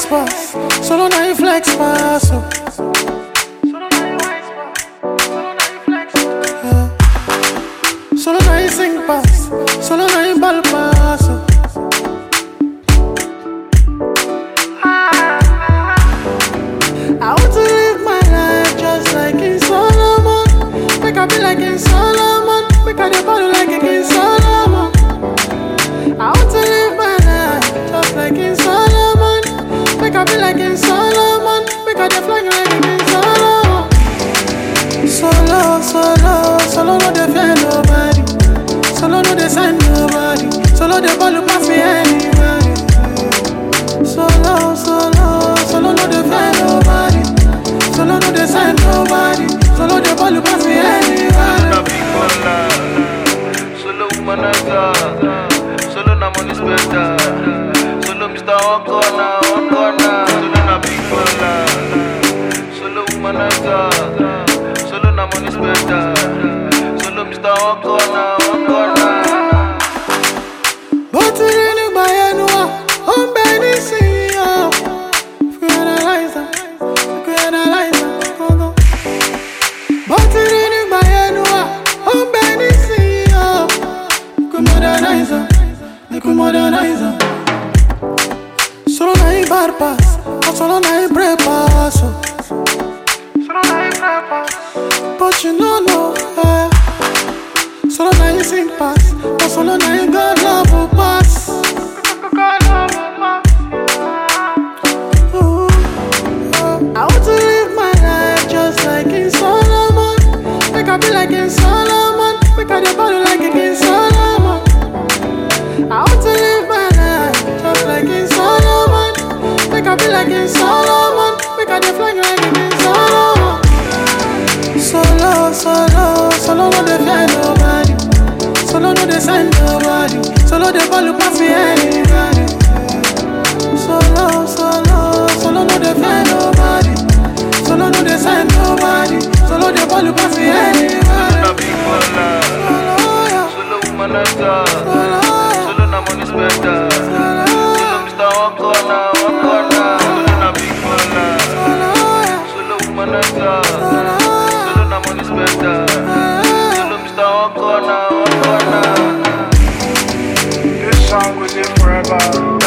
wise pass, solo na you flex pass. Oh. Yeah. Solo na you sing pass, solo na you ball pass. Oh. I want to live my life just like in Solomon. Make I be like in Solomon. Make I dey ball like in King Solomon. I want to live my life just like in Solomon. Make I be like in Solomon. Make I dey fly like in King Solomon. Solo, solo, solo no dey fear nobody. Solo no dey send nobody. Solo dey ball pass me anybody. Solo, solo, solo no dey fear nobody. Solo no dey send nobody. Solo dey ball pass me anybody. na big baller. Solo womanizer. Solo na money spender. Solo Mr. One Corner, One Corner. Solo na big baller. Solo womanizer. Solo na money spender. Solo Mr. One Corner, One Corner. bó ti rí nígbà yẹn nu wa ó ń bẹ nísìnyí o. fi analyze am fi analyze am gangan. bó ti rí nígbà yẹn nu wa ó ń bẹ nísìnyí o. fi modernize am fi modernize am. solo na him bad pass na solo na him break pass o. solo na him break pass. but you no know. Eh. Solo na him sing pass, but solo na him God love will pass. Ooh, oh. I want to live my life just like in Solomon. Make I be like in Solomon. Make I dey body like in King Solomon. I want to live my life just like in Solomon. Make I be like in Solomon. Make I dey fly like in King Solomon. Solo, solo, solo no dey fear nobody. Solo no dey send nobody. Solo dey ball pass me anybody. Solo, solo, solo no dey fear nobody. Solo no dey send nobody. Solo dey ball pass me anybody. Na big baller. Solo, yeah, Solo womanizer. solo, yeah, Solo na money spender. solo, Solo Mr. One Corner, One Corner. Solo na big baller. solo, yeah, Solo womanizer. solo, Solo na money spender. yeah. Solo Mr. One Corner, One Corner. This song will live forever.